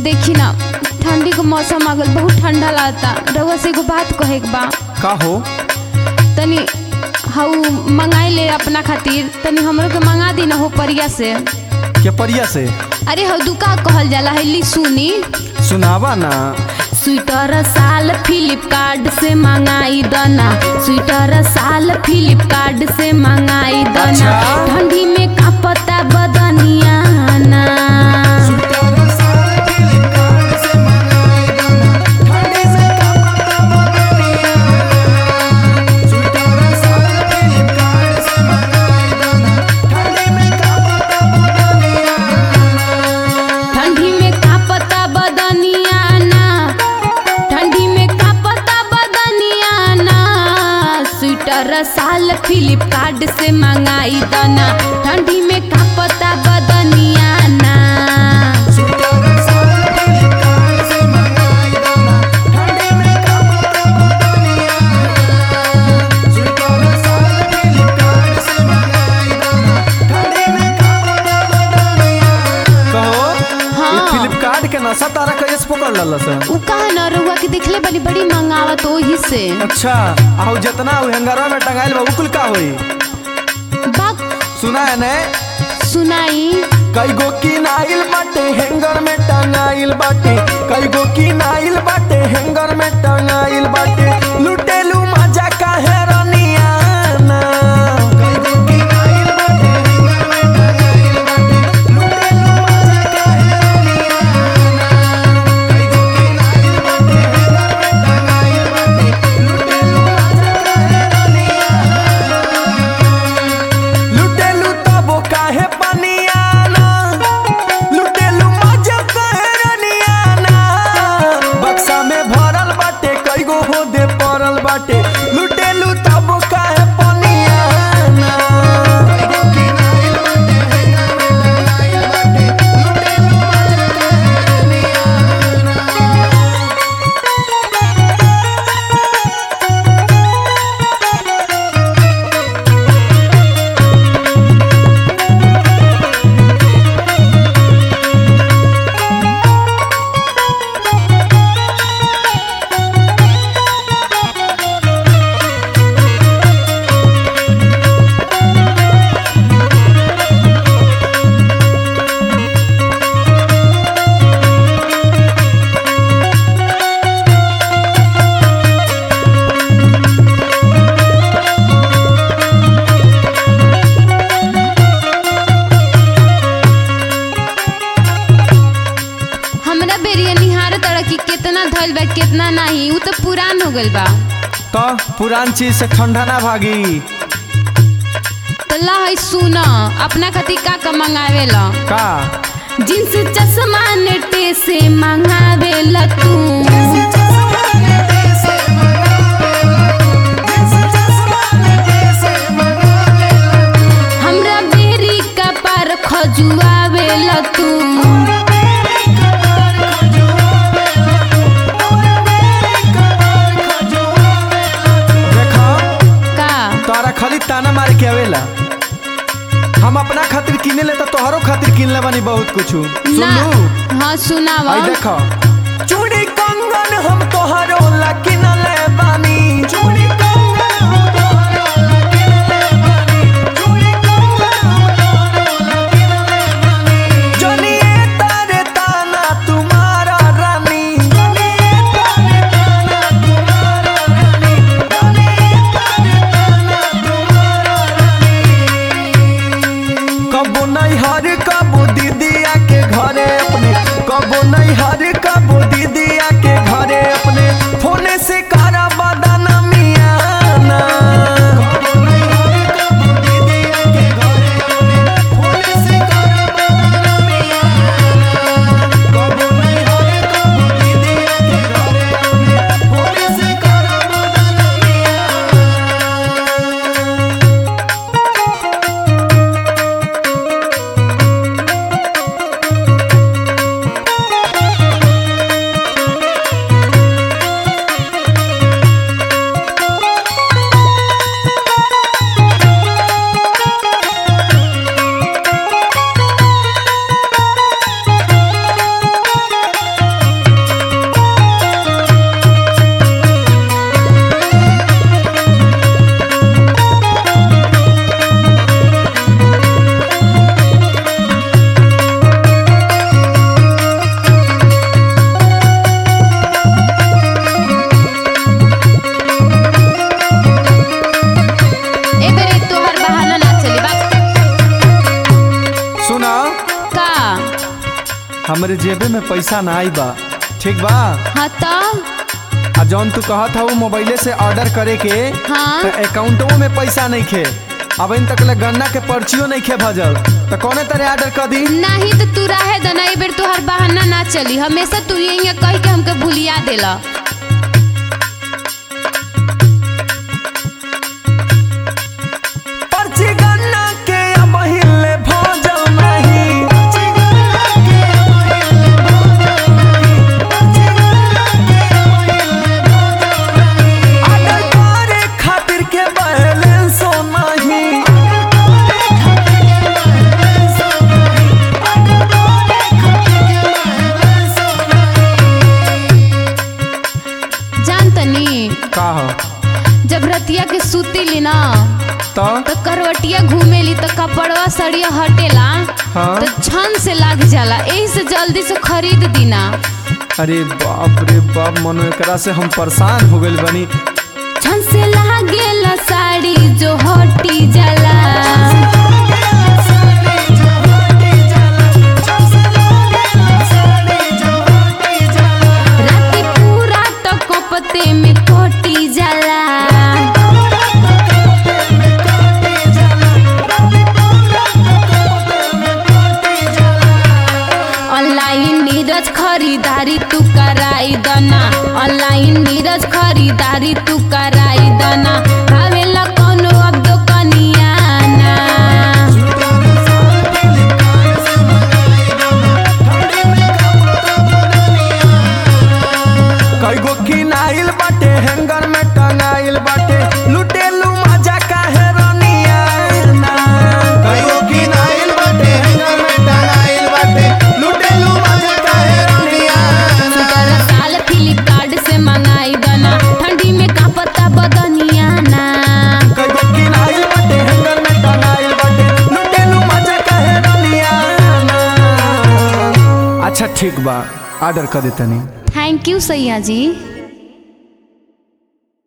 देखी ना ठंडी के मौसम आ गल बहुत ठंडा लागता रउआ से एगो बात कहे के बा का हो तनी हाउ मंगाई ले अपना खातिर तनी हमरो के मंगा दी ना हो परिया से के परिया से अरे हौ दुका कहल जाला है ली सुनी सुनावा ना स्वेटर साल फ्लिपकार्ट से मंगाई दना स्वेटर साल फ्लिपकार्ट से मंगाई दना अच्छा। ठंडी में कापता बदनिया ना ठंडी में कापता बदनिया ना ठंडी में कापता बदनिया ना स्वेटर साल फ्लिपकार्ट से मंगाई दना ठंडी में कापता बदनिया ना कहो हाँ। ये फ्लिपकार्ट के नशा तारा कैसे पकड़ लल सन उ कहा न रउआ के देखले बड़ी बड़ी मंगावत ओही से अच्छा आउ जितना उ हैंगरवा में टंगाइल बा उकुल का होई बात सुना है ने सुनाई कई गो की नाइल बाटे हैंगर में टंगाइल बाटे कई गो की नाइल बाटे हैंगर में टंगाइल बाटे लुटेलू मजा काहे रनिया ना कई गो की नाइल बाटे हैंगर में टंगाइल बाटे लुटेलू मजा काहे रनिया ना कई गो की नाइल बाटे हैंगर में टंगाइल बाटे लुटेलू मजा काहे रनिया लुटेलू तबो काहे पनियाना लुटेलू मजा काहे रनियाना बक्सा में भरल बाटे कई गो होदे पड़ल बाटे लुटेलू तबो काहे पनियाना कई गो किनाइल बाटे हैंगर में टंगाइल बाटे लुटेलू मजा काहे रनियाना हमरा बेरिया निहार तड़ा की कितना धइल बा कितना नहीं उ तो पुरान हो गइल बा तो पुरान चीज से ठंडा ना भागी तल्ला है सुना अपना खातिर का का मंगावेला का जींस चश्मा नेटे से मंगावेला तू हमरा बेरी का पार खजुआवेला तू देखा का तोरा खाली ताना मार के आवेला हम अपना खातिर किने ले तो तोहरो खातिर किन ले बानी बहुत कुछ ना सुनू हाँ सुनावा आई देखो चूड़ी कंगन हम तोहरो ला किन ले बानी चूड़ी कंगन हम तोहरो ला किन ले बानी चूड़ी कंगन हम तोहरो ला किन ले बानी जनिए तारे ताना तुम्हारा रानी जनिए तारे ताना तुम्हारा रानी जनिए तारे ताना तुम्हारा रानी कबो नहीं हर कबो दीदिया के घरे अपने कबो नहीं हर कबो दीदिया के घरे अपने फोने से करा बदाना मियाना कबो नहीं हर कबो दीदिया के घरे अपने फोने से करा बदाना मियाना कबो नहीं हर कबो दीदिया के घरे अपने फोने से करा बदाना मियाना हमरे जेबे में पैसा ना आई बा ठीक बा हाँ तो आ जौन तू कहत हऊ मोबाइले से ऑर्डर करे के हाँ तो अकाउंटो में पैसा नहीं खे अब इन तक ले गन्ना के पर्चियो नहीं खे भजल तो कौने तरह ऑर्डर कर दी नहीं तो तू रहे दना ए बेर तोहर बहाना ना चली हमेशा तू यही कह के हमके भूलिया देला पर्ची गन्ना के अब हिले भजल नहीं ऑर्डर करे खातिर के बैलेंस नहीं जान तनी का हो जब रतिया के सूती ली ना तो तो करवटिया घूमेली तो कपड़वा सड़िया हटेला हाँ तो छन से लाग जाला यही से जल्दी से खरीद दीना अरे बाप रे बाप मनो एकरा से हम परेशान हो गइल बनी छन से लागेला साड़ी जो हटी जाला राती पूरा तो कपते में कटी जाला ऑनलाइन नीरज खरीदारी तू कराई दना ऑनलाइन नीरज खरीदारी तू कराई दना आवेला कोनो अब दुकनिया ना कई गो किनाइल बाटे हैंगर में टंगाइल बाटे लुटेलू मजा काहे रनिया ना कई गो किनाइल बाटे हैंगर में टंगाइल बाटे लुटेलू मजा काहे रनिया स्वेटर साल फ्लिपकार्ट से मंगाई दना ठंडी में का पता बदनिया ना कई गो किनाइल बाटे हैंगर में टंगाइल बाटे लुटेलू मजा काहे रनिया ना अच्छा ठीक बा ऑर्डर कर देतनी थैंक यू सैया जी